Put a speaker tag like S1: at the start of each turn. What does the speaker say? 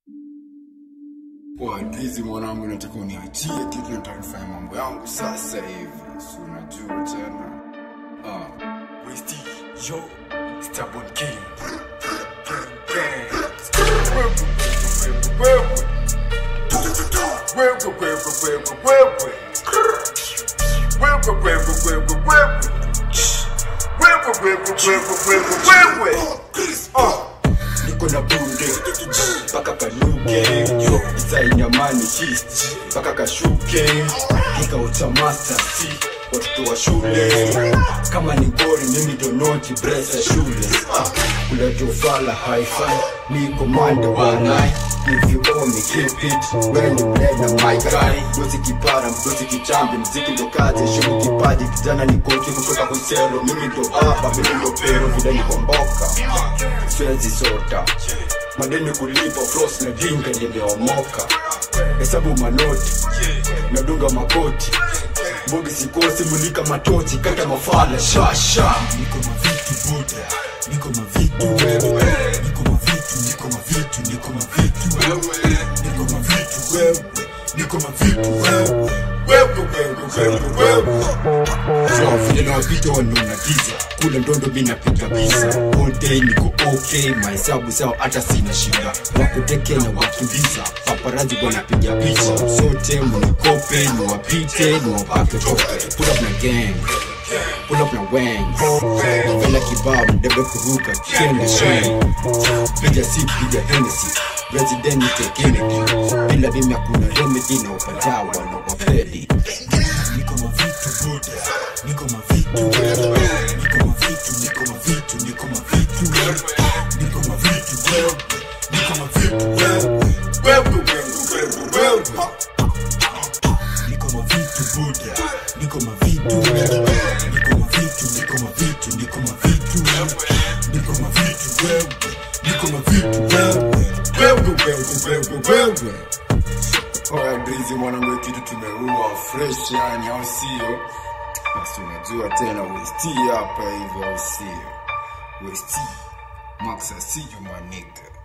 S1: Wadrizi mwanangu, nataka uniachie kitu, nataka nifanye mambo yangu sasa hivi, si unajua tena. Ah, Westy, yo, Stubborn King. Wewe, wewe, wewe, wewe. Wewe, wewe, wewe, wewe. Wewe, wewe, wewe, wewe. Ah.
S2: niko na bunde mpaka kanuke yo isainyamani hist mpaka kashuke kikao cha master si watoto wa shule kama ni gori mimi donoti bresa shule ah, kula jofala hi-fi ni komanda wanai If you owe me, keep it When you play na my guy Mdozi kipara, mdozi kichambi Mziki ndo kazi, shumi kipaji Kijana ni koki kutoka kuselo Mimi ndo baba, mimi ndo pero Vile niko mboka Siwezi sota Madeni kulipa, frost na dinga Nimeomoka Hesabu manoti Nadunga makoti Mbogi sikosi, mulika matochi Kata mafala, sha sha
S3: niko mavitu buda niko mavitu wewe niko mavitu niko mavitu niko mavitu wewe niko mavitu wewe niko mavitu wewe
S1: Wewe, wewe, wewe, wewe.
S2: So, vile nawapita wanaona giza kula ndondo mi napiga biza all day niko okay mahesabu sawa hata sina shida wakuteke na wakimbiza paparazi wanapiga picha sote mnikope niwapite niwapake tope pull up na gang pull up na wang napenda kibao mdebe kuruka kende sheng piga si piga Hennessy president Kennedy bila mimi hakuna remedy na upatawa na wafedi
S3: niko mavitu buda niko mavitu wewe niko mavitu niko mavitu niko mavitu wewe niko mavitu wewe niko mavitu wewe
S1: Wewe, wewe, wewe, wewe.
S3: niko mavitu buda niko mavitu wewe niko mavitu niko mavitu niko mavitu wewe niko mavitu wewe niko mavitu wewe
S1: Wewe, wewe, wewe, wewe. Oya Breezy mwanangu, kitu tumeua fresh yani, au sio? Basi unajua tena Westy hapa hivyo, au sio? Westy Max, I see you my nigga.